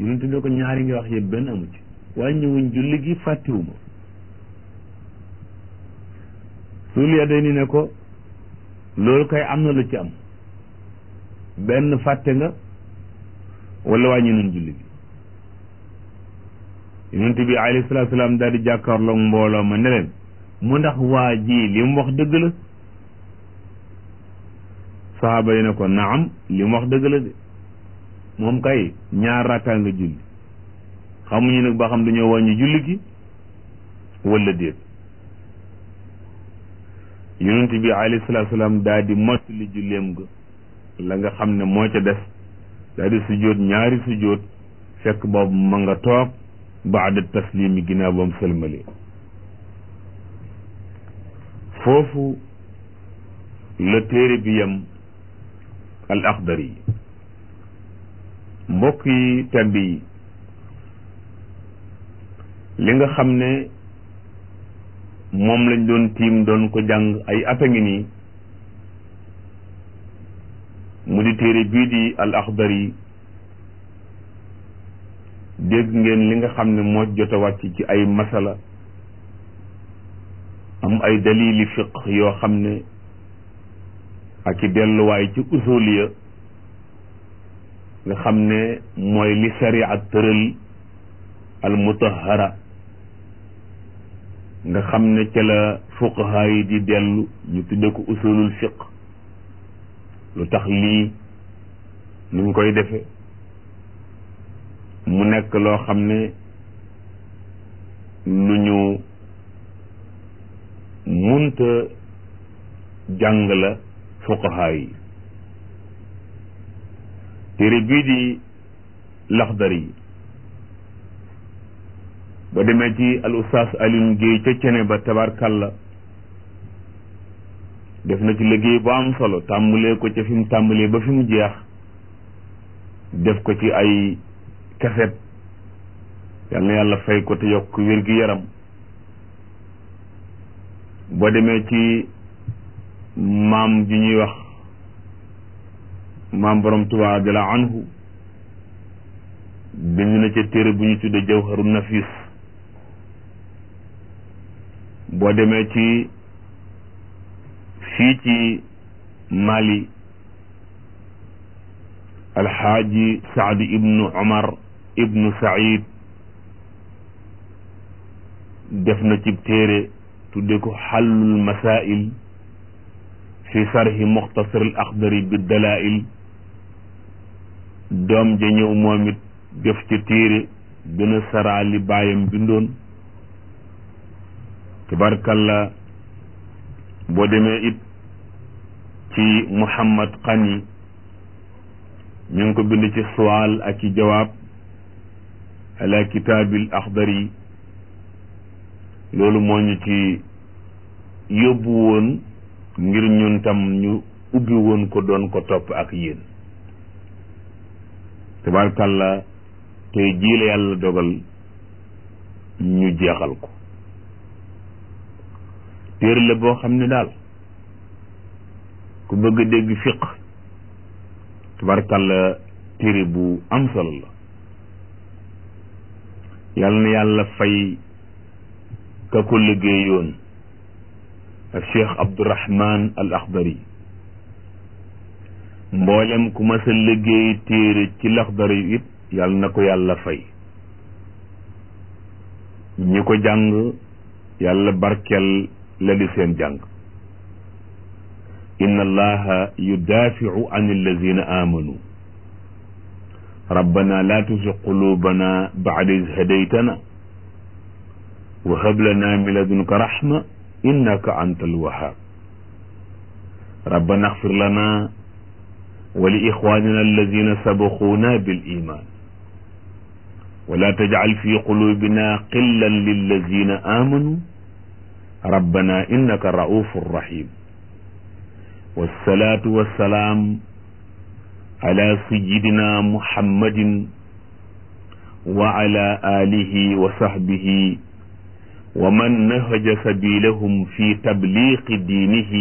yonent ne ko ñaari nga wax yëpp benn amu ci wàññiwuñ julli gi fàttiwuma suul ya day ni ne ko loolu kay am na lu ci am benn fàtte nga wala wàññi nañ julli gi yonent bi alayhi salaatu salaam daal di jàkkaarloog mbooloo ma ne leen mu ndax waa ji li mu wax dëgg la saxaaba yi ne ko naam li mu wax dëgg la de moom kay ñaar rakkaa nga julli xamuñu nag ba xam dañoo wàññi julli gi wala déet yonent bi alayhi salaatu salaam daal di mottali julleem ga la nga xam ne moo ca des daal di sujjóot ñaari sujjóot fekk boobu ma nga toog baada taslim yi ginnaaw ba mu sëlmalee foofu la téere bi yam al axdari yi mbokk yi tedd yi li nga xam ne moom lañ doon tiim doon ko jàng ay at a ngi nii mu di téere bii di al axdari dégg ngeen li nga xam ne moo jot a wàcc ci ay masala am ay dalili fiq yoo xam ne ak i delluwaay ci usuliya nga xam ne mooy li sharia tëral al mutahara nga xam ne ca la fuqaha yi di dellu ñu tudde ko usulul fiq lu tax lii nuñ koy defe mu nekk loo xam ne lu ñu munta jàng la fuqaha yi téere bii di laxdar yi ba demee ci al ustaas Alioune Guèye ca cene ba tabarkalla def na ci liggéey bu am solo tàmbalee ko ca fi mu tàmbalee ba fi mu jeex def ko ci ay kaset yal na yàlla fay ko te yokk wér gi yaram boo demee ci maam ji ñuy wax maam borom Tuubaa jalla anhu bind na ca téere bu ñu tudde jawharu nafis boo demee ci fii ci Mali alxaaji Saadi ibnu Omar ibnu Saïd def na ci téere tudde ko xallul masail fi sarhi muxtasar al axdari bi dalail doom ja ñëw moom it def ci téere gën a saraa li baayam bindoon tabarkalla boo demee it ci Muhammad Xani ñu ngi ko bind ci suwaal ak i jawaab ala kitaabil axdari loolu moo ñu ci yóbbu woon ngir ñun tam ñu ubbi woon ko doon ko topp ak yéen tabarkalla tey jii la yàlla dogal ñu jeexal ko téere la boo xam ne daal ku bëgg a dégg fiq tabarkalla téere bu am solo la yàlla na yàlla fay ka ko liggéeyoon ak cheikh abdourahman al axdari mboolem ku mas a liggéey téere ci laxdari it yàlla na ko yàlla fay ñi ko jàng yàlla barkeel la di seen jàng inna allaha yudaafiu an allazina amanu rabbana la tuzig qulubana ba'da iz hadaytana wa hab lana min ladunka rahma innaka anta alwahhab rabbana ighfir lana wa li ikhwanina alladhina sabaquna bil iman wa la taj'al fi qulubina qillan lilladhina amanu rabbana innaka ra'ufur rahim والصلاة والسلام على سيدنا محمد وعلى آله وصحبه ومن نهج سبيلهم في تبليغ دينه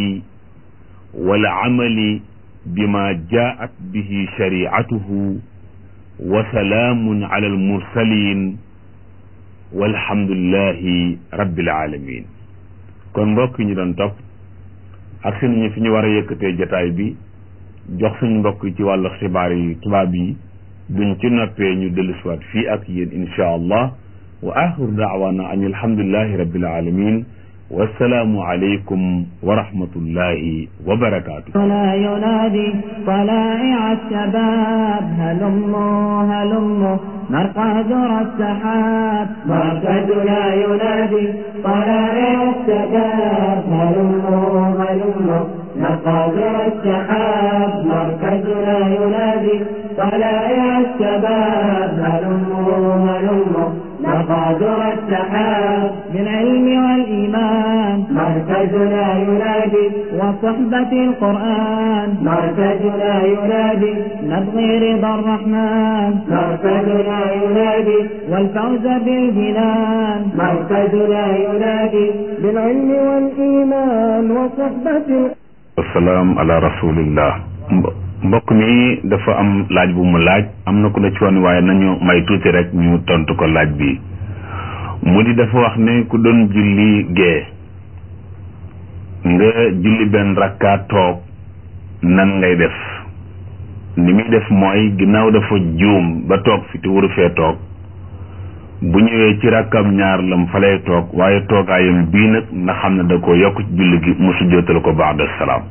والعمل بما جاءت به شريعته wa salaamun ala al mursalin walhamdulillahi rabbil alamin kon mbokk yi ñu doon topp ak si nañu fi ñu war a yëkkatee jataay bi jox suñu mbokk yi ci wàllu xibaar yi tubaab yi duñ ci noppee ñu dellusiwaat fii ak yéen insha allah wa axiru daawaana an alhamdulillahi rabbil alamin wassalaamu aleykum wa rahmatullahi wa barakaatu ولا ينادي طلائع الشباب هلموا هلموا مرقد السحاب مركزنا ينادي طلائع الشباب هلموا هلموا مقادر السحاب مركزنا ينادي طلائع الشباب هلموا هلموا مقادر السحاب بالعلم والإيمان مركزنا ينادي وصحبة القرآن مركزنا ينادي نبغي رضا الرحمن مركزنا ينادي والفوز بالجنان مركزنا ينادي بالعلم والإيمان وصحبة wasalaam ala rasulillah mbokk mi dafa am laaj bu mu laaj am na ku ne ci woon waaye nañu may tuuti rek ñu tontu ko laaj bi mu di dafa wax ne ku doon julli gee nga julli benn rakkaa toog nan ngay def ni muy def mooy ginnaaw dafa juum ba toog fi te waru fee toog bu ñëwee ci rakkam ñaar lam fa lay toog waaye toogaayam bii nag na xam ne da ko yokk ci julli gi mu sujjootal ko ba'da salaam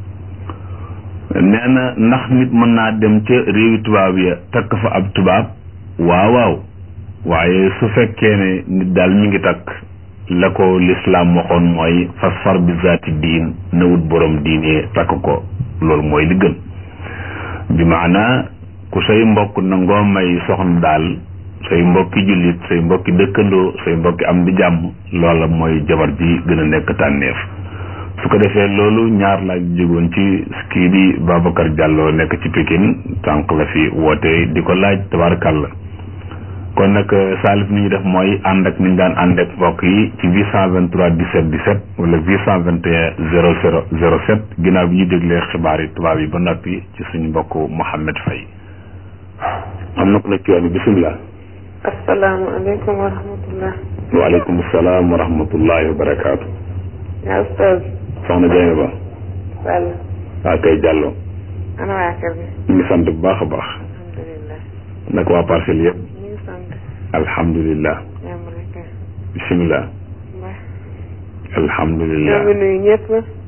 nee na ndax nit mën naa dem ca réewi tubaab ya takk fa ab tubaab waaw waaw waaye su fekkee ne nit daal mi ngi takk la ko lislaam waxoon mooy fasfar bi zaati diin na wut borom diine takk ko loolu mooy li gën bi maanaa ku say mbokk nangoo may soxna daal say mbokki jullit say mbokki dëkkandoo say mbokki am di jàmm loola mooy jabar ji gën a nekk tànneef su ko defee loolu ñaar laa jógoon ci kii di Babacar Diallo nekk ci Pikine tànk la fi woote di ko laaj tabarakàlla kon nag Salif ni ñu def mooy ànd ak ni ñu daan ànd ak mbokk yi ci 823 17 17 wala 821 00 07 ginnaaw bi ñu déglee xibaar yi tubaab yi ba noppi ci suñu mbokk Mouhamed Faye am na ko nekk ci yoon bi bisimilah. asalaamaaleykum wa rahmatullah. waaleykum salaam wa rahmatullahi wa barakaatu. yaa ustaz. soxna Dieng ba. Sall. waa kay Diallo. ana waa kër gi. ñu ngi sant bu baax a baax. alhamdulilah. naka waa parcelle yëpp. ñu ngi sant. alhamdulilah. yaa ngi rek. bisimilah. mbaa. alhamdulilah. ñoo ngi nuyu ñëpp.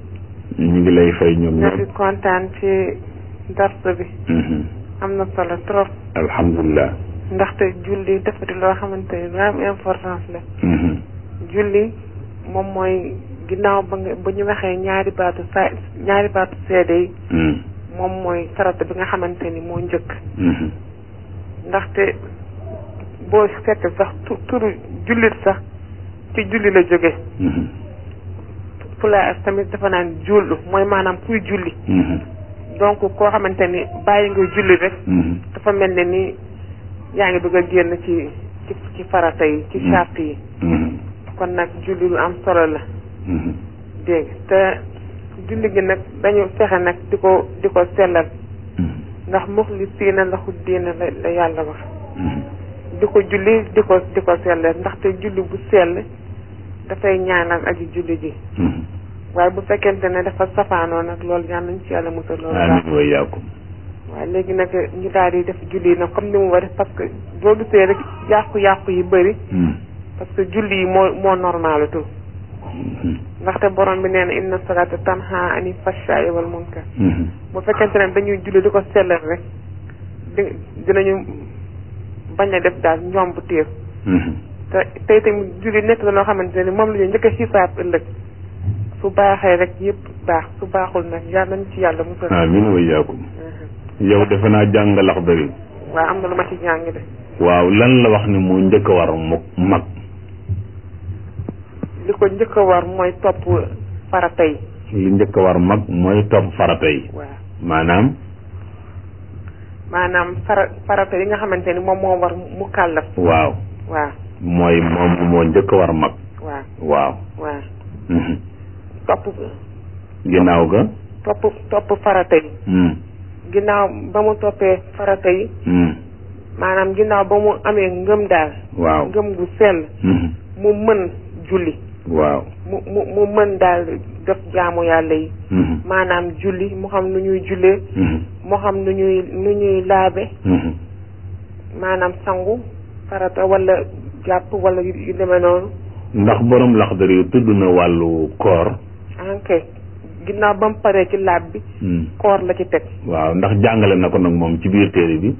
ñu ngi lay fay ñoom ñoo ñëpp. ngi kontaan ci darsa bi. Mhm. am na solo trop. alhamdulilah. ndaxte julli dafa di loo xamante ni lu am importance la. Mhm. julli moom mooy ginnaaw ba nga ba ñu waxee ñaari baatu sa ñaari baatu seede yi Mhm. moom mooy farata bi nga xamante ni moo njëkk. Mhm. ndaxte boo seet sax tu turu jullit sax ci julli la jóge Mhm. pulaar tamit dafa naan jullu mooy maanaam kuy julli Mhm. donc koo xamante ni bàyyi nga julli rek Mhm. dafa mel ne ni yaa ngi bëgg a génn ci ci ci farata yi ci Mm. charte yi Mhm. kon nag julli lu am solo la Mhm. dégg te julli gi nag dañu fexe nag di ko di ko sellal Mhm. ndax muxlisiina lahu diina la la yàlla wax Mhm. di ko julli di ko di ko sellal ndaxte julli bu sell dafay ñaanal aji julli ji Mhm. waaye bu fekkente ne dafa safaanoo nag loolu yàlla nañ ci yàlla musal loolu baax amiin wa iyaakum. waaye léegi nag ñu daal di def julli yi nag comme ni mu war parce que boo gisee rek yàqu-yàqu yi bëri Mhm. parce que julli yi moo moo normalatul Mhm. ndaxte borom bi nee na inna salata tanha ani fashaa'i wal munkar Mhm. bu fekkente ne dañuy julli di ko sellal rek di dinañu bañ a def daal ñoom bu téef Mhm. te tey tamit julli nekk na loo xamante ne moom la ñuy njëkk a xisaab ëllëg su baaxee rek yëpp baax su baaxul nag yàlla nañ ci yàlla musal amiin wa iyaakum. Mhm. yow defe naa jàng Laxdari. waaw am na lu ma ci jàng de waaw lan la wax ni moo njëkk a war mu mag. li ko njëkk a war mooy topp farata yi li njëkk a war mag mooy topp farata yi. waaw maanaam. maanaam fara farata yi nga xamante ni moom moo war mu kàllaf waaw. waaw mooy moom moo njëkk a war mag. waaw waaw. waaw Mhm. topp ginnaaw ga. topp topp farata yi Mhm. ginnaaw ba mu toppee farata yi Mhm. maanaam ginnaaw ba mu amee ngëm daal waaw ngëm gu sell Mhm. mu mën julli waaw mu mu mu mën daal def jaamu yàlla yi Mhm. maanaam julli mu xam nu ñuy jullee Mhm. mu xam nu ñuy nu ñuy laabe Mhm. maanaam sangu farata wala jàpp wala yu yu demee noonu ndax borom laxdar yu tudd na wàllu koor ok ginnaaw ba mu paree ci laab bi Hmm. koor la ci teg waaw ndax jàngale na ko nag moom ci biir téere bi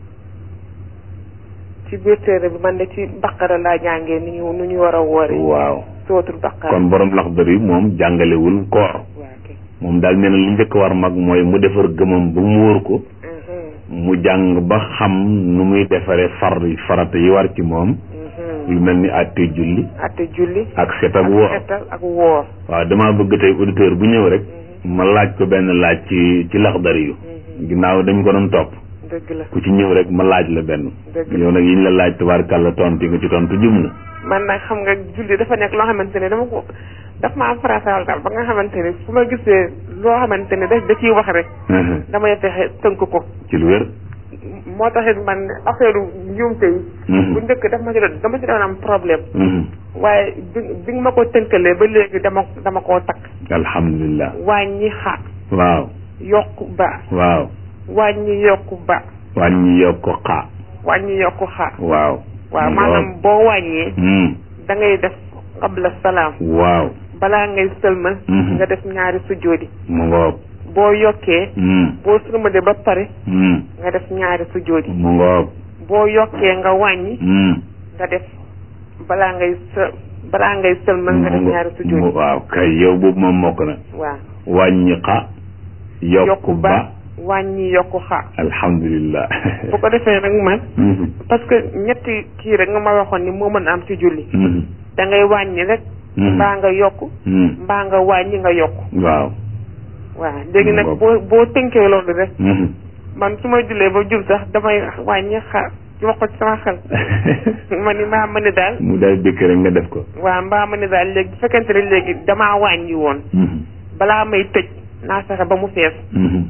ci biir téere bi man de ci baqara laa jàngee ni ñu nu ñu war a woore waaw sootul baqara kon borom laxdar yi moom jàngalewul koor waaw kay moom daal nee na li njëkk war mag mooy mu defar gëmam ba mu wóor ko Mhm, mu jàng ba xam nu muy defaree far farata yi war ci moom mhm. lu mel ni àtte julli ate julli ak set ak woor xetal ak woor waaw damaa bëgg tey auditeur bu ñëw rek ma laaj ko benn laaj ci ci laxdar yu Mhm, ginnaaw dañ ko doon topp dëgg la ku ci ñëw rek ma laaj la benn dëgg la yow nag yi ñu la laaj tabaarkàlla tontu nga ci tontu jum na man nag xam nga julli dafa nekk loo xamante ne dama ko daf maa farataal daal ba nga xamante ne fu ma gisee loo xamante ne da da ciy wax rek damay fexe tënk ko ci lu wér moo taxit man affaire njuumte yi Mhm. bu njëkk daf ma ci doon dama ci doon am problème Mhm. waaye bi bi nga ma ko tënkalee ba léegi dama dama koo takk alhamdulilah wàññi xa waaw yokku ba waaw wàññi yokku ba wàññi yokk xaa wàññi yokku xa waaw waaw mu maanaam ngoog. boo wàññee Hmm. da ngay def qabla salaam waaw balaa ngay sëlmal Mhm. nga def ñaari sujjóoti mu ngoog boo yokkee Hmm. boo sëlmalee ba pare Hmm. nga def ñaari sujjóoti mu ngoog boo yokkee nga wàññi Hmm. nga def balaa ngay së balaa ngay sëlmal nga def mu ñaari ngo- sujjóoti mu- waaw kay yow boobu moom mokk na waaw wàññi xa yokk yokku ba ba wàññi yokku xa alhamdulilah bu ko defee nag man Mhm. parce que ñetti kii rek nga ma waxoon ni moo mën a am ci julli Mhm. da ngay wàññi rek Mhm. mbaa nga yokk Hmm. mbaa nga wàññi nga yokk waaw waaw léegi nag Ngoog. boo boo tënkee loolu rek Mhm. man su ma jullee ba jub sax damay wàññi xa wax ko ci sama xel ma ni maa ma ni daal mu daal dëkk rek nga def ko waaw mbaa ma ni daal léegi bu fekkente ne léegi damaa wàññi woon Mhm. balaa may tëj naa fexe ba mu fees Mhm.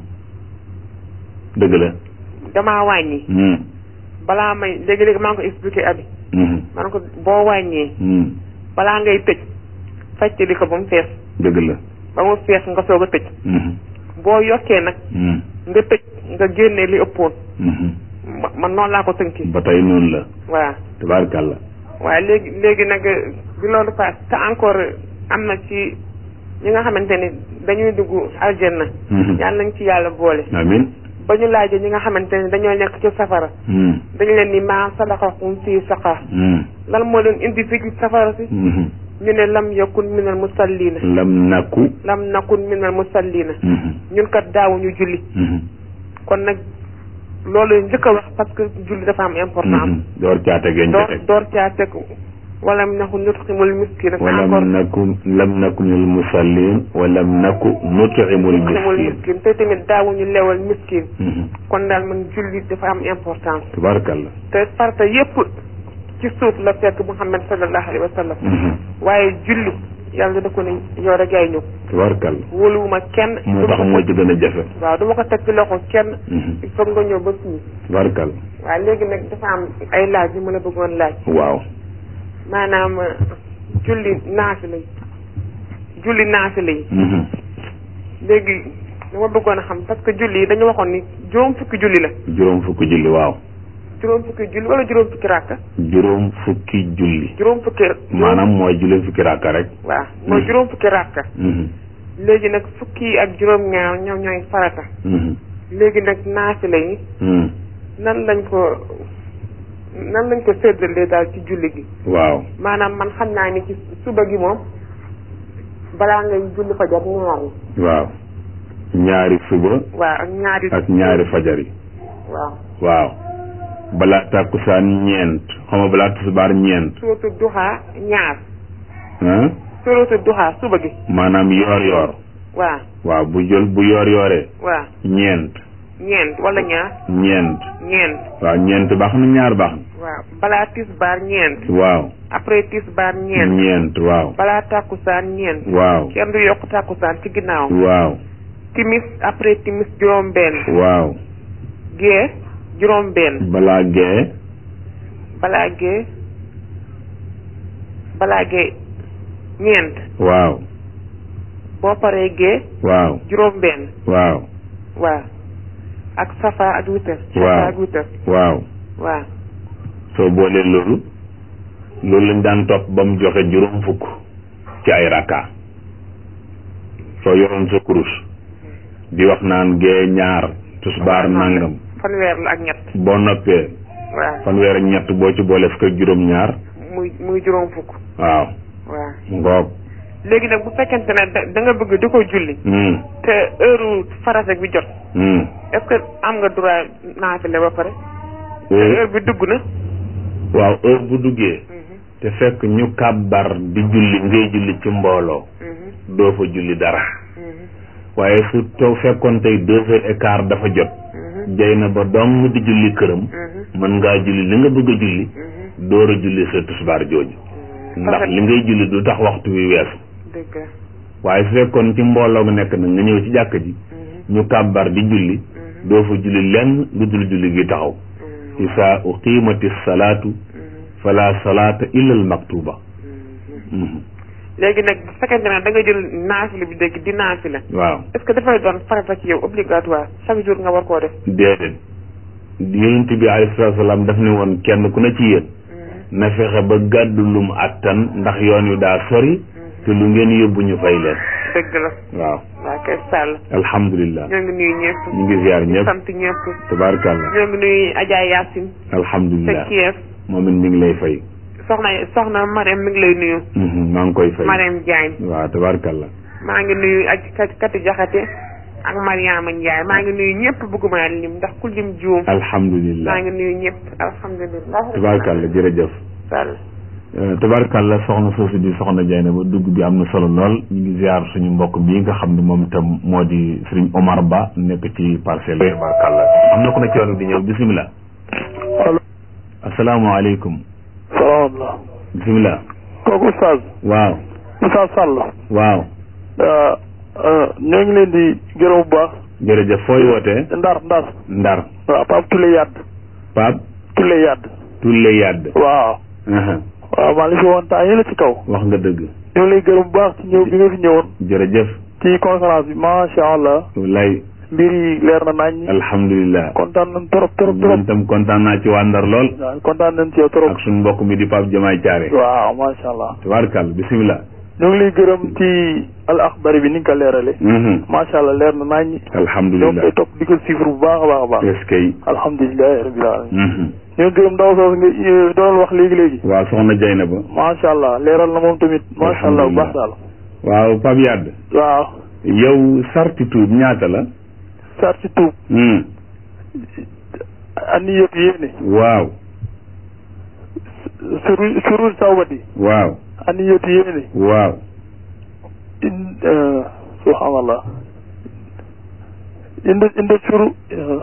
dëgg la damaa wàññi Mhm. balaa may léegi-léegi maa ngi ko expliqué abi Mhm. man ko boo wàññee Mhm. balaa ngay tëj fàccali ko ba mu fees dëgg la ba mu fees nga soog a tëj Mhm. boo yokkee nag Mhm. nga tëj nga génne li ëppoon Mhm. ma man noonu laa ko tënkee ba tey noonu la waaw tabaarkàlla waaye léegi léegi nag bi loolu paas te encore am na ci ñi nga xamante ni dañuy dugg aljanna Mhm. yàlla nañ ci yàlla boole amin ba ñu laajee ñi nga xamante ni dañoo nekk ci safara Mhm. dañu leen ni maa salakakum fii saqar Mhm. lan moo leen indi fii ci safara si Mhm. ñu ne lam yakun minal musallina lam nakku lam nakun minal musallina Mhm. ñun kat daawuñu julli Mhm. kon nag loolu njëkk a wax parce que julli dafa am importance Mhm. door caa tegee door njëkk door caa teg wala naxu nutximul miskin ak walam encore naku lam naku minal musallin walam naku nutimul nutximul miskin miskin te tamit daawuñu lewal miskin Mhm. kon daal man julli dafa am importance tabaarkàlla te farta yépp ci suuf la fekk Muhammad sallallahu alayhi wa sallam Mhm. waaye julli yàlla da ko ne yow rek yaay ñëw tabaarkàlla wóoluwuma kenn moo tax moo ci gën a jafe waaw du ma ko teg ci loxo kenn Mhm. il faut nga ñëw ba fii tabaarkàlla waaw léegi nag dafa am ay laaj yu ma la bëggoon laaj waaw maanaam euh, julli naafila yi julli naafila yi Mhm. léegi dama bëggoon a xam parce que julli yi dañu waxoon ni juróom fukki julli la juróom fukki julli waaw juróom fukki julli wala juróom fukki ràkka juróom fukki julli juróom fukki maanaam mooy juróom fukki raaka rek waaw mooy Hmm. juróom fukki ràkka Mhm. léegi nag fukki ak juróom ñaar ñoom ñooy farata Mhm. léegi nag naafila yi Mhm. nan lañ ko nan lañ ko séddalee daal ci julli gi waaw maanaam man xam naa ni ci suba gi moom balaa ngay julli fajar ñaari waaw ñaari suba waaw ak ñaari ak ñaari fajar yi waaw waaw balaa tàkkusaan ñeent xam nga balaa tisbaar ñeent suratu duxaa ñaar ah suratu duxaa suba gi maanaam yoor yoor waaw waaw bu jël bu yoor yooree waaw ñeent ñeent wala ñaar ñeent ñeent waaw ñeent baax na ñaar baax waaw balaa tisbaar ñeent na waaw après tisbaar ñeent ñeent waaw balaa tàkkusaan ñeent waaw kenn du yokk tàkkusaan ci ginnaaw waaw timis après timis juróom benn waaw gée juróom benn balaa gee balaa gee balaa gee ñeent waaw boo paree gee waaw juróom benn waaw waaw ak safa ak witar Waaw. safa ak witar waaw waaw soo boolee loolu loolu lañ daan topp ba mu joxe juróom fukk ci ay rakka soo yoroon sa kurus di wax naan gee ñaar tusbaar nangam fanweer la ak ñett boo noppee waaw fanweer ak ñett boo ci boole fukk ak juróom ñaar muy muy juróom fukk waaw waaw ngoog léegi nag bu fekkente ne da da nga bëgg di ko julli hmm te heure farata bi jot hmm est-ce que am nga droit naafile ba pare te Eh, heure bi dugg na waaw heure bu duggee Mhm, te fekk ñu kàbbar di julli ngay julli ci mbooloo mhm, doo fa julli dara mhm, waaye su taw fekkoon tey deux heures et quart dafa jot mhm, jay na ba dong di julli këram mhm, mën ngaa julli li nga bëgg a julli mhm, door a julli sa tisbaar jooju mhm. ndax li ngay julli du tax waxtu wi weesu dëgg la. waaye su fekkoon ci mbooloo nga nekk nag nga ñëw ci jàkk ji Mhm, ñu kàbbar di julli mhm, doo fa julli lenn lu dul julli gi taxaw mhm, isaa uqimati salaatu mhm, fala salaata illa al maktuba mhm. Mhm. léegi nag bu fekkente ne da nga jël naafile bi dégg di naafile waaw est-ce que dafay doon farata ci yow obligatoire chaque jour nga war koo def. déedéet yonent bi alayhi salaatu salaam daf ne woon kenn ku ne ci yéen Mhm, na fexe ba gàddu lum attan ndax yoon wi daa sori te lu ngeen yóbbu ñu fay leen dëgg la waaw waa kay sàll alhamdulilah ñoo ngi nuyu ñëpp ñu ngi ziar ñëpp sant ñëpp tabaarakallah ñoo ngi nuyu Adja Yacine te alhamdulilah Kiev moom it mi ngi lay fay soxna soxna Marème mi ngi lay nuyu Mhm, maa ngi koy fay Marème Diagne waaw tabaarakallah maa ngi nuyu ak kat kati jaxate ak Mariama Ndiaye maa ngi nuyu ñëpp bëgguma lim ndax ku lim juum alhamdulilah maa ngi nuyu ñëpp alhamdulilah tabaarakallah jërëjëf sàll Euh, tabaarkàlla soxna soosu di soxna Jayna ba dugg bi am na solo lool ñu ngi ziar suñu mbokk bii nga xam ne moom itam moo di Serigne Omar Ba nekk ci parcelle yi tabaarkàlla am na ku ne ci yoon bi di ñëw bisimilah allo asalaamaaleykum salaamaaleykum bisimilah kooku Oustaz waaw Oustaz Sall waaw ah, ah, ñoo ngi leen di gërëm bu baax jërëjëf fooy wootee ndar ndar Ndar waaw Pape Toulé Yadd Pape Toulé Yadd Tulle Yadd waaw aha waaw maa ngi fi woon temps yële ci kaw wax nga dëgg ñoo ngi lay gërëm bu baax ci ñëw bi nga fi ñëwoon jërëjëf ci conférence bi macha allah wallaay mbir yi leer na nañ alhamdulilah kontaan nañ trop trop ñun trop itam kontaan naa ci waa Ndar lool waaw kontaan nañ ci yow trop ak suñu mbokk mi di Pape Jamaay Thiaré waaw macha allah tabaarkàlla bisimilah ñoo ngi lay gërëm ci al axbari bi ni nga ko leerale mhm macha allah leer na nañ ñoo ngi alhamdulilah koy topp di ko suivre bu baax a baax a baax est-ce que alhamdulilah rabbil alamin mhm ñoo gërëm ndaw soosu nga eh, doon wax léegi léegi waaw soxna Jayna ba macha allah leeral na moom tamit macha allah bu baax daal waaw Pape Yadd waaw yow sarti tuub ñaata la sar ci tuub hmm ani yëpp yéene waaw suru surul sawbati waaw ani yëpp yéene waaw in eh, subhanallah inde inde suru eh,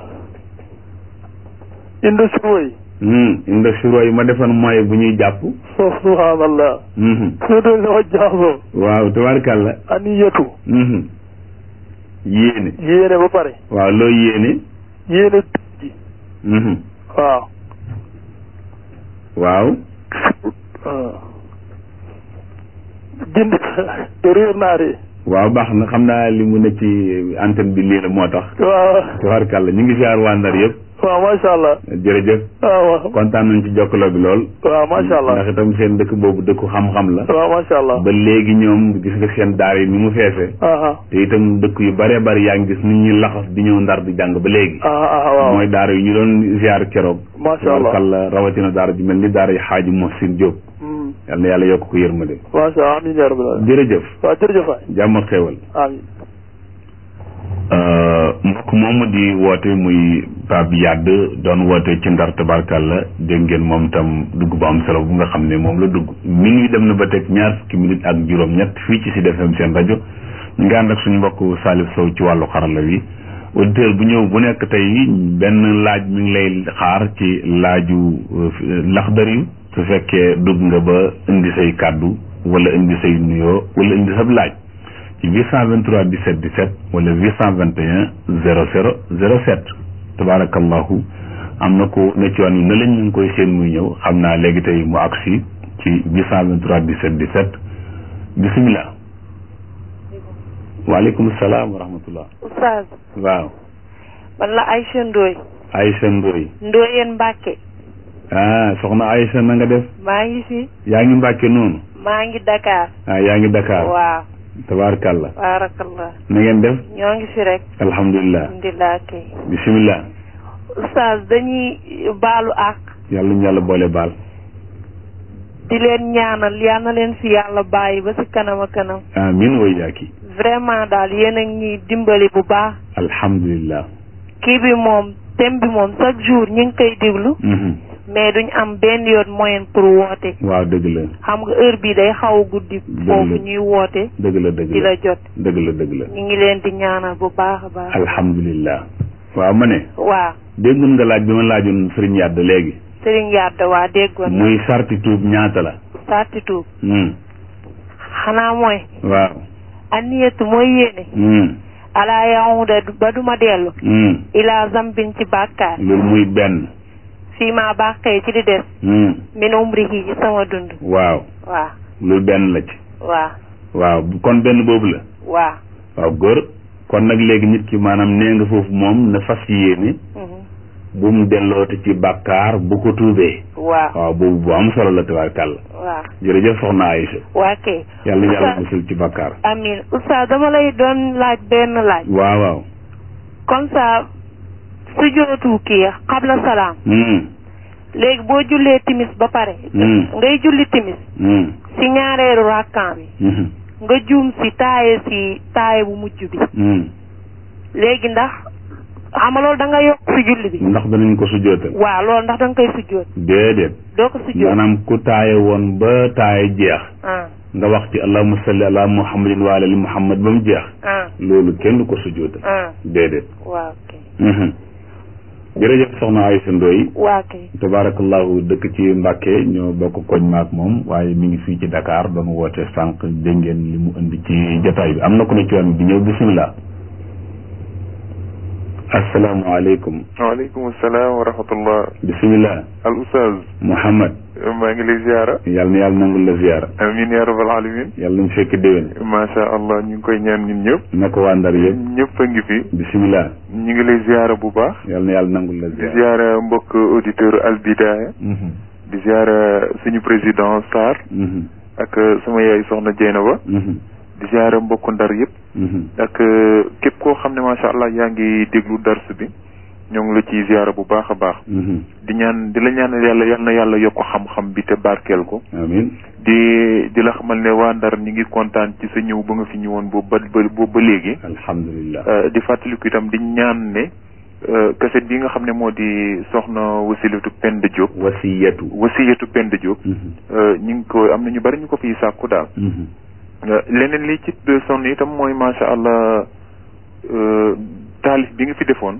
inde suruway hmm inda suro yi ma defoon mooy bu ñuy jàpp so subhanallah mhm soo doon sama jaasoo waaw tabaarkàlla ani yetu mhm yéene yéene ba pare waaw loo yéene yéene tuub ji mhm waaw waaw jënd te réer naa de waaw baax na xam naa li mu ne ci antenne bi lii la moo tax waaw tabaarkàlla ñu ngi siyaar waa Ndar yëpp waaw macha allah jërëjëf waaw waaw kontaan nañ ci jokkaloo bi lool waaw macha allah ndax itam seen dëkk boobu dëkku xam-xam la waaw macha allah ba léegi ñoom gis nga seen daar yi ni mu feese aha te itam dëkk yu bare bari yaa ngi gis nit ñi laxas di ñëw ndar di jàng ba léegi aha aha waaw mooy daara yu ñu doon ziar keroog macha allah tabarkalla rawatina daara ju mel ni daara yi xaaji Mohsin Diop Hmm. yal na yàlla yokk ko yërmande macha allah amiin yaa rabbal alamin jërëjëf waaw jërëjëf waay jàmm ak xéewal amiin mbokk moomu di woote muy Pape Yadd doon woote ci ndar tabarkalla dégg ngeen moom itam dugg bu am solo bu nga xam ne moom la dugg mi ngi dem na ba teg ñaar fukki minute ak juróom-ñett fii ci Sud FM seen rajo ñu ngi ànd ak suñu mbokk Salif Sow ci wàllu xarala wi auditeur bu ñëw bu nekk tey benn laaj mi ngi lay xaar ci laaju laxdari su fekkee dugg nga ba indi say kàddu wala indi say nuyoo wala indi sab laaj ci 823 17 17 wala 821 00 07 tabaarakallahu am na ko ne ci yoon wi ne lañ ñu ngi koy seen muy ñëw xam naa léegi tey mu agsi ci 823 17 17 bisimilah. waaleykum salaam wa rahmatullah. Oustaz. waaw. man la Aïcha Ndoye. Aïcha Ndoye. Ndoyeen Mbacke. ah soxna Aïcha na nga def. maa ngi fi. yaa ngi Mbacke noonu. maa ngi Dakar. ah yaa ngi Dakar. waaw. tabaarkàlla. baarakallah. na ngeen def. ñoo ngi fi rek. alhamdulilah. alhamdulilah kay. bisimilah. Oustaz dañuy baalu àq. yàlla ñu yàlla boole baal. di leen ñaanal yal na leen fi yàlla bàyyi ba si kanam a kanam. amiin way yaaki. vraiment daal yéen a ngi ñuy dimbali bu baax. alhamdulilah. kii bi moom thème bi moom chaque jour ñu ngi koy déglu. mais duñ am benn yoon moyen pour woote. waaw dëgg la. xam nga heure bi day xaw a guddi. foofu ñuy woote. dëgg la dëgg la di la jot. dëgg la dëgg la. ñu ngi leen di ñaanal bu baax a baax. alhamdulilah. waaw ma ne. waaw. déggoon nga laaj bi ma laajoon sëriñ Yàdd léegi. Sëriñ Yàdd waa déggoon na. muy sarti tuub ñaata la. sarti tuub. xanaa mooy. waaw. aniyatu mooy yéene. ala yahuda ba duma dellu. ila zambin ci bàkkaar. loolu muy benn. fii maa bàqee ci di des. min umrihi ci sama dund. waaw. waaw. loolu benn la ci. waaw. waaw kon benn boobu la. waaw. waaw góor kon nag léegi nit ki maanaam nee nga foofu moom na fas yéene. bu mu delloote ci bàkkaar bu ko tuubee. waaw. waaw boobu bu am solo la tabaarkàlla. waaw. jërëjëf soxna Aïcha. waa kay. yàlla na yàlla musul ci bàkkaar. amiin oustaz dama lay doon laaj benn laaj. waaw waaw. comme ça su jootu kii xabla salaam. léegi boo jullee timis ba pare. ngay julli timis. si ñaareelu rakkaan bi. nga juum si taaye si taaye bu mujj bi. léegi ndax xam nga loolu da nga yokk si julli bi. ndax danañ ko sujjootal. waaw loolu ndax da nga koy sujjoot. déedéet. doo ko sujjoot maanaam ku taaye woon ba taaye jeex. ah nga wax ci allahumma salli ala muhammadin wa ali muhammad ba mu jeex. ah loolu kenn du ko sujjootal. ah déedéet. waaw kay. jërëjëf soxna Aïcha Ndoye. waa kay. tabaarakallahu dëkk ci Mbàkke ñoo bokk koñ maak moom waaye mi ngi fii ci Dakar doon woote sànq dégg ngeen li mu indi ci jotaay bi am na ku ne ci yoon bi ñëw bisimilah. asalaamaaleykum. waaleykum salaam wa rahmatullah. bisimilah. al oustaz. Mouhamad. maa ngi lay ziara. yàlla na yàlla nangul la ziara. amiin yaa rabbal alamin. yàlla nañu fekk déwén. macha allah ñu ngi koy ñaan ñun ñëpp. naka waa Ndar yëpp. ñëpp a ngi fi. bisimilah. ñu ngi lay ziara bu baax. yàlla na yàlla nangul la di ziara. ziara mbokk auditeur Al Bidaya. di ziara suñu président Sarr. ak sama yaay soxna Jeynaba. di ziara mbokk Ndar yëpp. ak képp koo xam ne macha allah yaa ngi déglu dars bi ñoo ngi la ciy ziara bu baax a baax. di ñaan di la ñaanal yàlla yal na yàlla yokk xam-xam bi te barkeel ko. amiin. di di la xamal ne waa Ndar ñi ngi kontaan ci sa ñëw ba nga fi ñëwoon boobu ba ba ba léegi. alhamdulilah. di fàttaliku itam di ñaan ne kaset bi nga xam ne moo di soxna wasilatu Penda Diop. wasiyatu. wasiyatu Penda Diop. ñu ngi ko am na ñu bari ñu ko fiy sàkku daal. leneen li ci sonn itam mooy macha allah taalif bi nga fi defoon.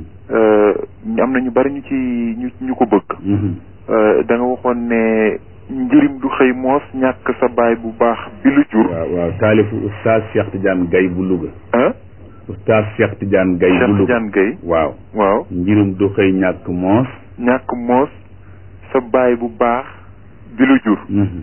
am na ñu bari ñu ci ñu ñu ko bëgg. da nga waxoon ne njërim du xëy moos ñàkk sa baay bu baax bi lu jur. waaw waaw taalifu oustaz Cheikh Tidiane Gaye bu Louga. ah. oustaz Cheikh Tidiane Gaye bu Cheikh Louga Tidiane Gaye. waaw. waaw. njirum du xëy ñàkk moos. ñàkk moos sa baay bu baax bi lu jur.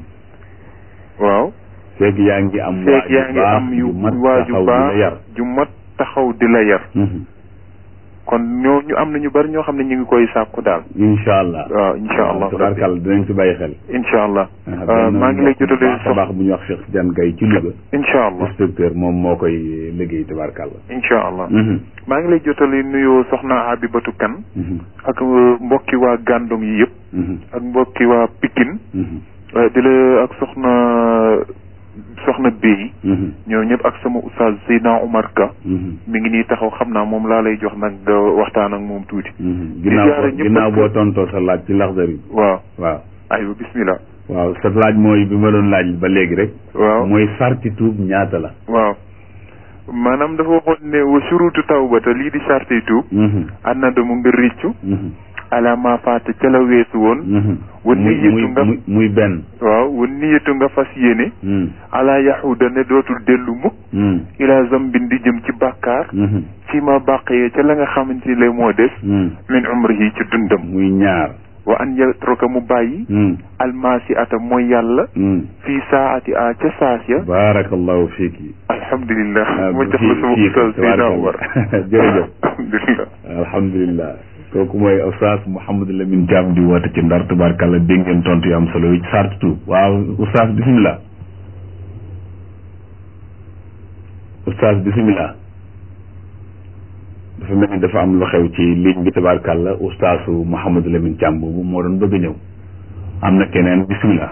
waaw. feeg yaa ngi am. feeg yaa ngi am yu waa ju baax yar. ju mat taxaw di la yar. kon ñoo ñu am na ñu bari ñoo xam ne ñu ngi koy sàkku daal. incha allah. waaw incha allah tabarkàlla dinañ ci bàyyi xel. incha allah. benn maa ngi lay jotale baax a baax bu ñuy wax Cheikh Tidiane Gaye ci Louga. incha allah inspecteur moom moo koy liggéey tabarkàlla. incha allah. maa ngi lay jotale nuyoo soxna Habibatu Kan ak mbokki waa Gàndong yi yëpp. ak mbokki waa Pikine. di la ak soxna soxna Béy. ñoo ñëpp ak sama oustaz Seydina Omar Ka. mi ngi nii taxaw xam naa moom laa lay jox nag nga waxtaan ak moom tuuti. ginnaaw boo ginnaaw boo tontoo sa laaj ci laxdar yi. waaw waaw. aywa bismillah. waaw sa laaj mooy bi ma doon laaj ba léegi rek. waaw mooy sarti tuub ñaata la. waaw maanaam dafa waxoon ne wa surutu tawbata lii di sarti tuub. ànd na mu ngir riccu. ala ma faata ca la weesu woon. wan muy niyatu nga muy muy benn waaw wan niyatu nga fas yéene Hmm. ala yaxuda ne dootul dellu mukk Hmm. ila zambin di jëm ci bàkkaar Mhm. fi ma bàqee ca la nga xamante ni moo des Hmm. min umrihi ci dundam muy ñaar wa an yatruka mu bàyyi Hmm. almaasi ata mooy yàlla Hmm. fii saati a ca saas ya baarakallahu fiiki alhamdulilah ah, ma jox la fii- sama fii ustaz Seydina tabaarakallah. Omar Jërëjëf. alhamdulilah alhamdulilah kooku mooy oustaz Mouhamadou Lamine Thiam di woote ci ndar tubaarkàlla dégg ngeen tontu yu am solo yi ci sartu tuub waaw oustaz bisimilah oustaz bisimilah dafa mel ni dafa am lu xew ci ligne bi tubaarkàlla oustaasu Mouhamadou Lamine Thiam boobu moo doon bëgg a ñëw am na keneen bisimilah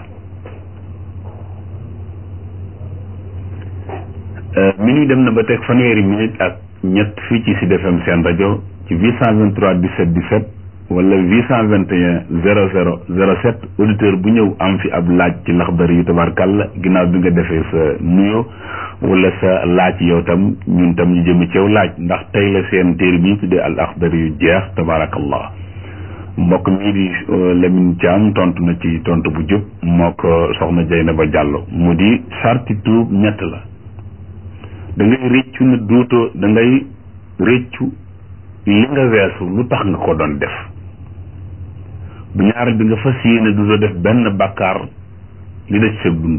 minuit dem na ba teg fanweeri minute ak ñett fii ci Sud FM seen rajo ci 823 17 17 wala 821 00 07 auditeur bu ñëw am fi ab laaj ci laxdar yu tabarkàlla ginnaaw bi nga defee sa nuyo wala sa laaj yow tam ñun tam ñu jëme ci yow laaj ndax tey la seen téere bi ñu tuddee al axdar yu jeex tabarakallah mbokk mii di Lamine Thiam tontu na ci tontu bu jub moo ko soxna Jeynaba Diallo mu di sarti tuub ñett la da ngay réccu ne dootoo da ngay réccu li nga weesu lu tax nga ko doon def bu ñaareel bi nga fas yéene dootoo def benn bàkkaar li des sa dund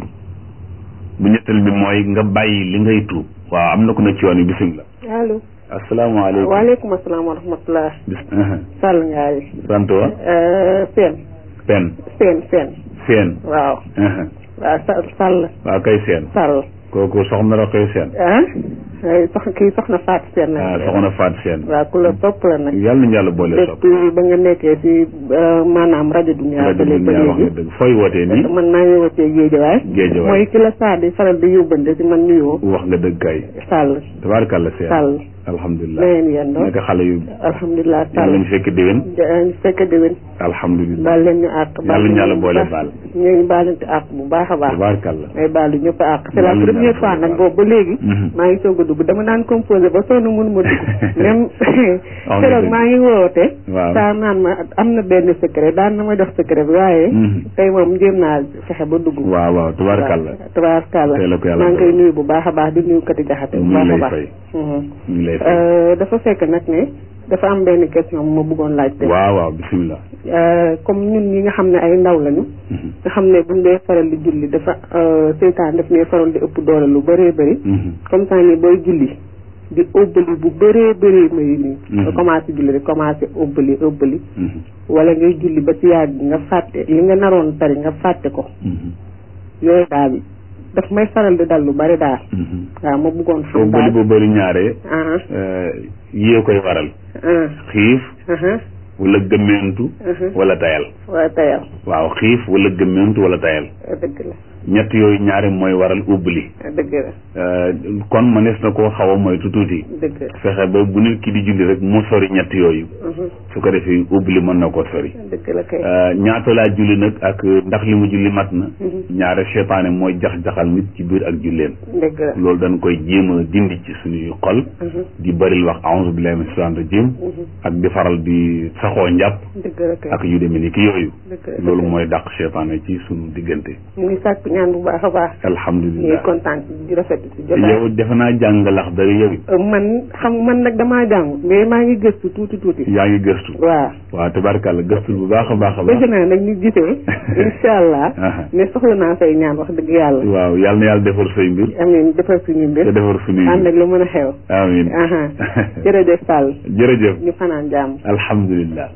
bu ñetteel bi mooy nga bàyyi li ngay tuub waaw am na ko ne ci yoon yi bisimilah allo asalaamaaleykum waaleykum asalaam wa rahmatulah bis Sall Ngaari sant wa Seen pen Seen Seen seen waaw waaw Sa Sall waaw kay seen Sall kooku soxna la koy seen ah ay sox kii soxna Faat Seen ah la soxna faat seen waaw ku la topp la nag yàlla nañu yàlla boole sopp depuis ba nga nekkee si maanaam rajo Dunia rajo ba bi léegi ba yaa wax nga léegi dëgg fooy wootee nii man maa ngi wootee Géejawaay Géejawaay. mooy ki la saa di faral di yóbbante si man nuyoo wax nga dëgg kay Sall tabaarkalla seen Sall alhamdulilah na ngeen yendoo naka xale yu alhamdulilah yàlla Sall ñu fekk déwén ñu fekk déwén alhamdulilah baal leen ñu àq yàlla ñu yàlla boole baal ñu ngi baalante àq bu baax a baax tabaarkalla may baalu ñëpp àq c'est la Yàlla na première yàlla fois boole nag baal. boobu ba léegi Mhm. maa ngi soog a dugg dama naan composé ba sonn mënu ma dugg même nga keroog dëgg. maa ngi woote Waaw. saa naan ma am na benn secret daan na ma jox secret bi waaye Mhm. tey moom jéem naa fexe ba dugg waaw waaw tabaarkalla waaw tabaarkalla Tey la ko yàlla maa ngi koy dogal. nuyu bu baax a baax di nuyu kati jaxate bu ñu ngi baax a lay baax fay Mhm. ñu ngi lay fay Euh, dafa fekk nag ne dafa am benn question bu ma bëggoon laaj te waaw waaw bisimilah Euh, comme ñun ñi nga xam ne ay ndaw lañu Mhm. nga xam ne buñ dee faral di julli dafa euh, seytaan daf ne faral di ëpp doole lu bëree bëri Mhm. comme ça ni booy julli di ëbbali bu bëree bëree may nii Mhm. nga commencé julli rek commencé ëbbali ëbbali Mhm. wala ngay julli ba ci yàgg nga fàtte li nga naroon tari nga fàtte ko Mhm. yooyu daal daf may faral di dal lu bëri daal Mhm. waaw ma bëggoon soo xam bëri daal bu bëri ñaare ah euh, yée koy waral ah xiif ah wala gëmmeentu ah wala tayal waaw tayal waaw xiif wala gëmmeentu wala tayal dëgg la ñett yooyu ñaare mooy waral ubbali dëgg la Euh, kon mënees na koo xaw a moytu tuuti dëgg la fexe ba bu nit ki di julli rek mu sori ñett yooyu Mhm. su ko defee ubbali mën na koo sori dëgg la kay Euh, ñaata laa julli nag ak ndax li mu julli mat na Mhm. ñaare seytaane mooy jax-jaxal nit ci biir ak julleen dëgg la loolu dañ koy jéem a dindi ci suñuy xol Mhm. di bëril wax a'uuzu billahi mina shaytaani rajim Mhm. ak di faral di saxoo njàpp dëgg la kay ak yu demee ni ki yooyu dëgg la loolu mooy dàq seytaane ci suñu diggante ñu ngi sàkku ñaan bu baax a baax ñu ngi alhamdulilah kontaan di rafet ci jotaay yow defe naa jàng lax dara yow it Euh, man xam man nag damaa jàng mais maa ngi gëstu tuuti tuuti yaa ngi gëstu waaw waaw tabarkàlla gëstul bu baax a baax a bëgg baax naa nag ñu gisee incha allah Aha. ne soxla naa say ñaan wax dëgg yàlla waaw yàlla na yàlla defar say mbir amiin defar suñu te mbir defar suñuy ànd mbir ak lu mën a xew amiin aha jërëjëf Sall jërëjëf ñu fanaan jàmm alhamdulilah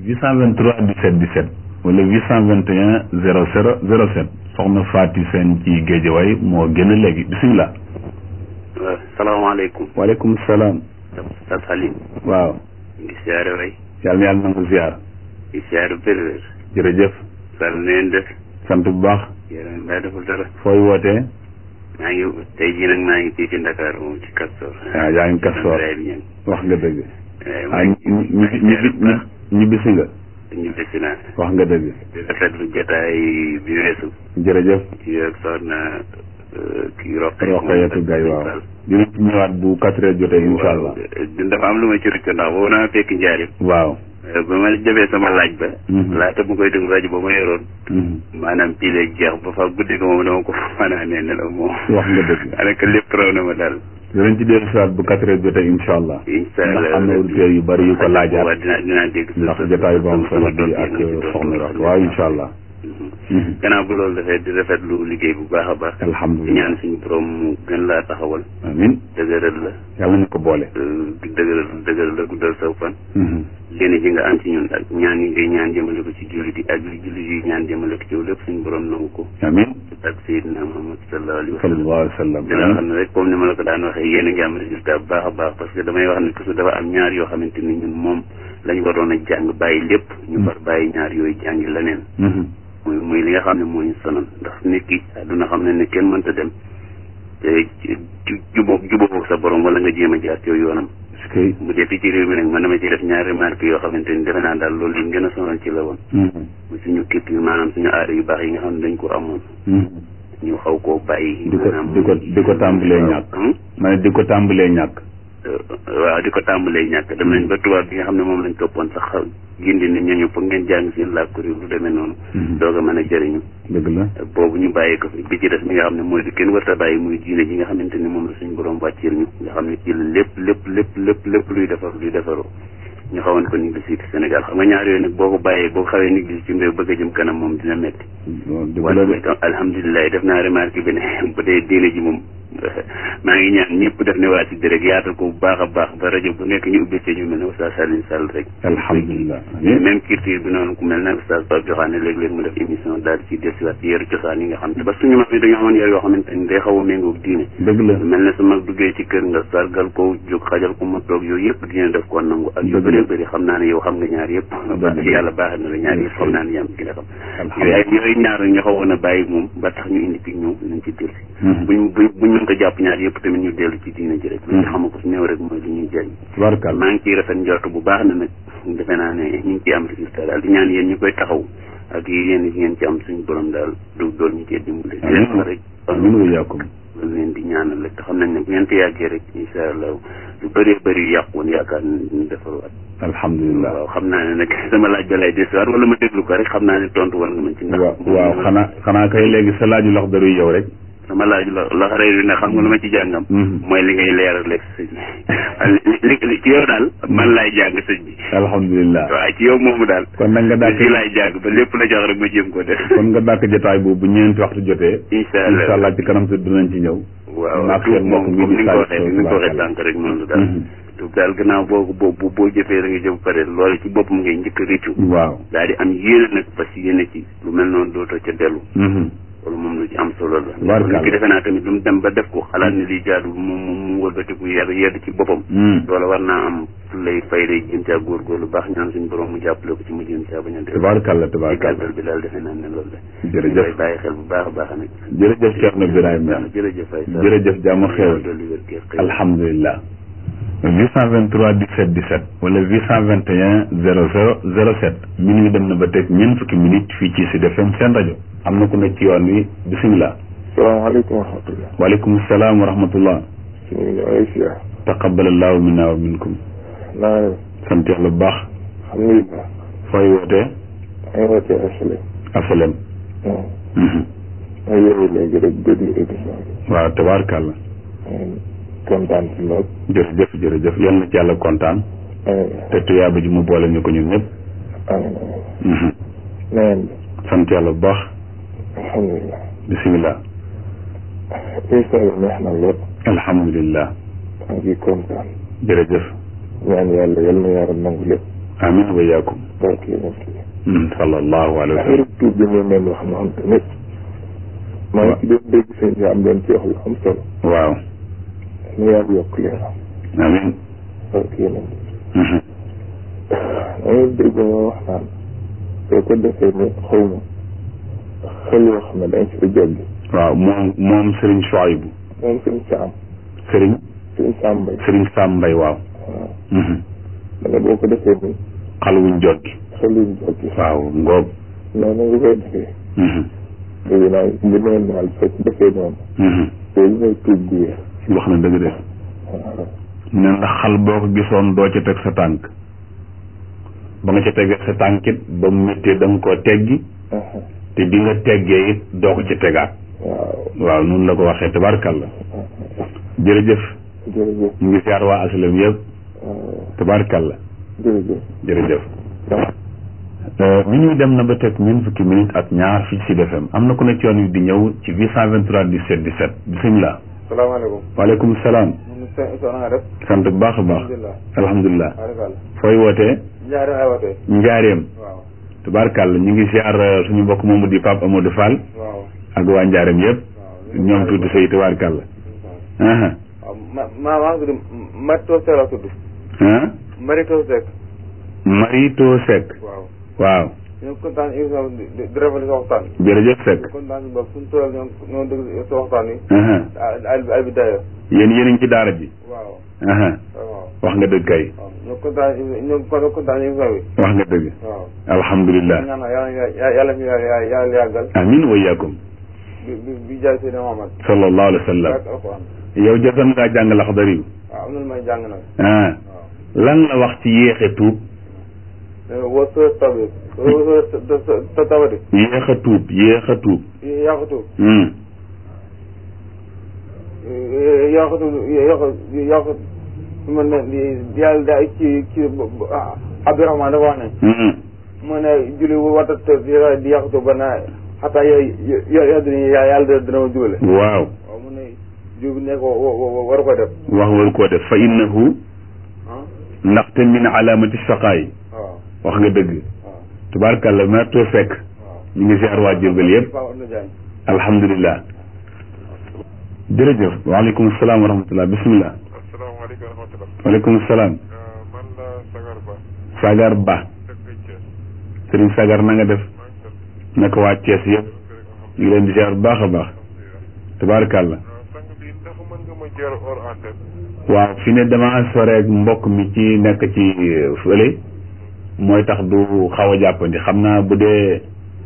823 17 17 wala 821 00 07 soxna Fatou Sène ci Géejawaay moo gën a léegi bisimilah waaw salaamaaleykum waaleykum salaam Oustaz Halim waaw ñu ngi siyaare way yàlla na yàlla nangu ziar di siyaare bérwér jërëjëf sal neen def sant bu baax yéen mbaa deful dara fooy wootee maa ngi tey jii nag maa ngi fii ci Dakar moom ci Castor waaw yaa ngi Castor Ibrahima Niang wax nga dëgg waaye ah maa ngi ñi maa ngi siyaare bu baax ñi bisi nga ñu bisi naa wax nga dëgg di rafetlu jotaay bi weesu jërëjëf ci ak soxna kii Roqe Roqayatu Gaye waaw dinañ ci ñëwaat bu quatre heures jotee incha allah dafa am lu ma ci rëcc ndax boobu naa fekk njaarim waaw ba ma jëfee sama laaj ba laata mu koy déglu rajo ba ma yoroon maanaam pii lay jeex ba fa guddi ko moom dama ko fanaanee ne la moom wax nga dëgg daanaka lépp raw na ma daal dinañ ci dellu siwaat bu quatre heures jotee incha allah incha allah ndax am na auditeurs yu bari yu ko laajaat waaw dinaa dinaa dégg ndax jotaay bu am solo bi ak soxna wax waaw incha allah gannaaw bu loolu dafay di rafetlu liggéey bu baax a baax di alhamdulilah ñaan suñu borom mu gën laa taxawal amin dëgëral la yàlla ñu ko boole di dëgëral dëgëral la guddal saw fan léene ji nga am ci ñun ak ñaan yi ngay ñaan jëmale ko ci jullit yi ak li jullit yi ñaan jëmale ko ci yow lépp suñu borom nangu ko amin ak Seydina Muhammad sallallahu alayhi wa sallam sallallahu alayhi wa sallam di la xam ne rek comme ni ma la ko daan waxee yéen a ngi am résultat bu baax a baax parce que damay wax ne toujours dafa am ñaar yoo xamante ni ñun moom la ñu waroon a jàng bàyyi lépp ñu far bàyyi ñaar yooyu jàngi leneen muy muy li nga xam ne moo ñu sonal ndax nit ki àdduna xam ne ne kenn mënta dem te jubóog jubóog sa borom wala nga jéem a jaar ci yoonam est-ce que mu dee fii ci réew mi nag man dama ci def ñaari remarque yoo xamante ni defe naa daal loolu li ñu gën a sonal ci la woon mu suñu culture maanaam suñu aada yu baax yi nga xam ne dañ ko amoon ñu xaw koo bàyyi di ko di ko di ko tàmbalee ñàkk ma ne di ko tàmbalee ñàkk waaw di ko tàmbalee ñàkk dem nañ ba tubaab bi nga xam ne moom lañ toppoon sax gindi nit ñooñu foog ngeen jàng seen làkk réew lu demee noonu doog a mën a jëriñu dëgg la boobu ñu bàyyi ko fi bi ci des mi nga xam ne mooy di kenn warta bàyyi muy diine ji nga xamante ni moom la suñu borom wàcceel ñu nga xam ne ci la lépp lépp lépp lépp lépp luy defar luy defaroo ñu xawoon ko négligé ci Sénégal xam nga ñaar yooyu nag boo ko bàyyee boo xawee négligé ci mbéy bëgg a jëm kanam moom dina metti waaye alhamdulilah def naa remarque bi ne bu dee diine ji moom maa ngi ñaan ñëpp def ne waa si rek yaatal ko bu baax a baax ba rajo bu nekk ñu ubbi ci ñu mel ne Oustaz Alioune Sall rek alhamdulilah même culture bi noonu ku mel ne Oustaz Pape Joxaane léeg-léeg mu def émission daal di ci dellusiwaat ci yaru cosaan yi nga xam te ba suñu mag yi dañoo amoon yar yoo xamante ni day xaw a méngoog diine dëgg la mel ne su mag duggee ci kër nga sargal ko jóg xajal ko ma toog yooyu yëpp diine def ko nangu ak yu bëri bëri xam naa ne yow xam nga ñaar yëpp yàlla baax na la ñaar yëpp xam naa ne yam gi nga xam yooyu yooyu ñaar ñu xawoon a bàyyi moom ba tax ñu indi fi ñëw nañ ci dellusi buñ buñ buñ mën ko jàpp ñaar yëpp tamit ñu dellu ci diine ji rek lu ñu xama ko su néew rek mooy li ñuy jëriñ warkal maa ngi ciy rafet njort bu baax na nag defe naa ne ñu ngi ciy am résultat daal di ñaan yéen ñu koy taxaw ak yéen yi ngeen ci am suñu borom daal du dool ñu cee dimbali di leen wax rek amiin wa yaakum loolu leen di ñaanal rek te xam nañ ne bu ngeen ko yàggee rek incha allah lu bëree bëri yàqu woon yaakaar ñu defarwaat alhamdulilah waaw xam naa ne nag sama laaj ba lay desiwaat wala ma déglu ko rek xam naa ne tontu war nga mën ci ndax waaw waaw xanaa xanaa kay léegi sa laaju lox daruy yow rek sama laaj la la xaree yu ne xam nga lu ma ci jàngam mooy li ngay leeral rek sëñ bi li ci yow daal man laay jàng sëñ bi alhamdulilah waaw ci yow moomu daal kon nag nga dàkk ci laay jàng ba lépp la jox rek ma jéem ko def kon nga dàkk jotaay boobu bu ñeenti waxtu jotee incha allah incha allah ci kanam si dinañ ci ñëw waaw naak tuub seen mbokk moom mi comme di ni nga ko Sadio waxee ni nga ko waxee sànq rek noonu daal tuub daal gannaaw boo boo boo jëfee da nga jëm pare loolu ci boppam ngay njëkk a rëccu waaw daal di am yéene nag parce que yéene ci lu mel noonu dootoo ca dellu loolu moom lu ci am solo la Barkalla. nit ki defe naa tamit lu mu dem ba def ko xalaat ni liy jaadu mu mu mu wëlbatiku yedd yedd ci boppam loola war naa am lay fay lay jëm caa góorgóorlu baax ñaan suñu borom mu jàppale ko ci mu jëm caa bañ a def tabaarkalla ci tabaarkalla gàttal bi daal defe naa ne loolu la Jërëjëf. ñu koy bàyyi xel bu baax a baax nag jërëjëf Thierno Birahim jërëjëf Faye Sall. jërëjëf jàmm xewal dolli wér gi xëy alhamdulilah 823 17 17 wala 821 00 07 minuit dem na ba teg ñeent fukki minute fii ci Sud FM seen rajo am na ku nekk ci yoon wi bisimilah salaamaaleykum wa rahmatulah. waaleykum salaam wa rahmatullah ñu ngi lay siyaar. taqabbalallahu minna wa minkum naa leen. sant yàlla bu baax alhamdulilah. fooy wootee maa ngi wootee asalaam. asalem waaw. ma yeewu léegi rek déglu émission bi. waaw tabaarkàlla maa ngi kontaan ci lool. jërëjëf jërëjëf yal na ci yàlla kontaan amiin te tuyaaba ji mu boole ñu ko ñun ñëpp amiin amiin. na ngeen def. sant yàlla bu baax alhamdulilah. bisimilah émission bi neex na lool. alhamdulilah maa ngi kontaan. jërëjëf ñaan yàlla yal na yàlla nangu lépp. amin wa yaakum barke yonent bi. Mm, sallallahu alayhi wa affaire sallam tuub bi ñu mel wax na xam tamit. maa ngi ci doon dégg sëñ bi am doon ci wax lu am solo. waaw na yàlla yokk leeram. amin barke yonent bi. Mhm. dama dégg nga wax naan soo ko defee ni xaw ma xel yoo xam ne dañ ci joggi waaw moom moom Serigne Chouaïbou moom suñ saam Serigne suñ saam mbay Serigne Sam Mbaye waaw waaw Mhm. da nga boo ko defee ni xal wuñ joggi xel yuñ joggi waaw ngoob noonu nga koy defee Mhm. léegi naa bu neen daal soo ko defee noonu Mhm. loolu mooy tuub gu wér wax na dëgg de waaw ne ndax xal boo ko gisoon doo ci teg sa tànk ba nga ca tegee sa tànkit ba mu méttee da nga koo teggi te bi nga teggee it doo ko ci tegaat waaw waaw noonu la ko waxee tabarkalla jërëjëf jërëjëf ñu ngi siyaar waa asalem yëpp tabarkalla jërëjëf jërëjëf mi ñuy dem na ba teg ñeent fukki minutes ak ñaar fii ci FM am na ku ne ci yoon wi di ñëw ci 823 17 17 bisimilah salaamaaleykum. waaleykum salaam man Sow na nga def. sant bu baax a baax alhamdulilah. alhamdulilah waaleykum. fooy wootee Ndiaye ay wootee. njaareem waaw. tabarkalla ñu ngi siyaar suñu mbokk moomu di Pape Amadou Fall waaw. ak waa njaareem yëpp waaw. ñoom tuuti say tabarkalla aha waaw ma ma maa ngi tudd Marito Seck la tudd. ah Marito Seck. Marito Seck waaw. waaw ñu ngi kontaan émission bi di di rafetlu sa waxtaan. jërëjëf Seck kontaan si bopp suñu tool ñoo ñoo déglu sa waxtaan wi. aha al al al bidaaya. yéen yéen a ngi ci daara ji waaw. aha waaw. wax nga dëgg kay waaw ñoo kontaan ñoo kon kontaan émission bi. wax nga dëgg waaw. alhamdulilah ñaan yàlla yàlla yàlla fi yàlla yàlla yàggal. amin wa iyaakum bi bi bi jaay Seydina Muhammad. sallallahu alayhi wa sallam ak alquran. yow jotoon ngaa jàng laxdari yu waaw am na lu may jàng nag. ah lan la wax ci yéexe tuub wa soo tabi wa soo tabati yéex a tuub yéex a tuub yàqatu hmm yàqatu yàqu yàqu mu ne yàlla da ci ci Abdourahmane dafa wax ne hmm mu ne julli warta di yàqatu ba na xataa yo yo dina yàlla dina ma jubale waaw waaw mu ne jub ne ko war ko def wax waru koo def fa innahu ah ndaxte min alaamati saqaay waaw wax nga dëgg waaw tubaarkàlla merto fekk waaw ñu ngi ziar waa Jurbel yëpp Paa Oudou Diagne alhamdulilah jërëjëf waaleykum salaam wa rahmatullah bismillah asalaamaaleykum wa rahmatulah. waaleykum salaam man la Sagar Ba. Sagar Ba dëkk Thiès. Serigne Sagar na nga def maa ngi sant naka waa Thiès yëpp ñu ngi leen di ziar bu baax a baax tabaarkàlla sang bi ndax mën nga ma jël hors antenne. waaw fi ne dama soreeg mbokk mi ci nekk ci fële mooy tax du xaw a jàppandi xam naa bu dee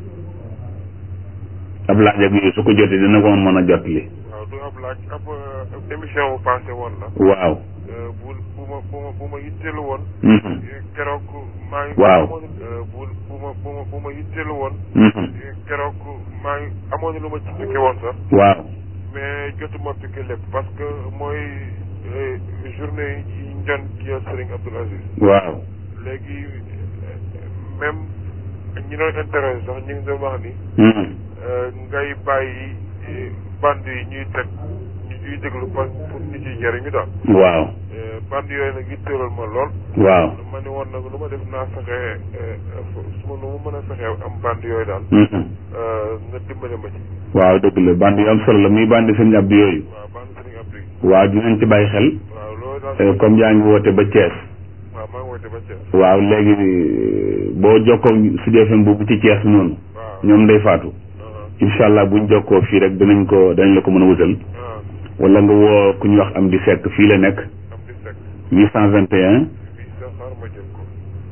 ab laaj ak yooyu su ko jotee dina ko mën a jot li waaw du ab laaj ab euh, émission bu passé woon la. waaw Euh, bu bu ma bu ma bu ma yitteelu woon. Mhm. keroog maa ngi. Waaw. amoon euh, bu bu ma bu ma bu ma yitteelu woon. Mhm. keroog maa ngi amoon na lu ma ci piqué woon sax. waaw mais jotuma piqué lépp parce que mooy euh, journée yi ñu doon kii Serigne Abdoul Aziz. waaw léegi euh, même ñi doon intéressé sax ñu ngi doon wax ni Mhm. euh, ngay bàyyi euh, bande yi ñuy teg ñu ñuy déglu pour pour nit yi jëriñu daal. waaw Euh, bande yooyu nag yitteelal ma lool. waaw ma ne woon nag lu ma def naa fexe euh, su ma nu mu mën a fexe am bande yooyu daal. Mhm. euh, nga dimbale ma ci. waaw dëgg la bandi yu am solo la muy bandi sëñ Abdou yooyu waaw bande Serigne Abdou yi. waaw dinañ ci bàyyi xel waaw loolu daal. Euh, comme yaa ngi woote ba Thiès waaw maa ngi woote ba Thiès. waaw léegi euh, boo jokkoo Sud FM boobu ci Thiès noonu waaw. ñoom day faatu ah incha allah buñ jokkoo fii rek dinañ ko danañ la ko mën a wutal ah wala nga woo ku ñuy wax am di sekk fii la nekk am di sekk. 821 bii sax xaar ma jël ko.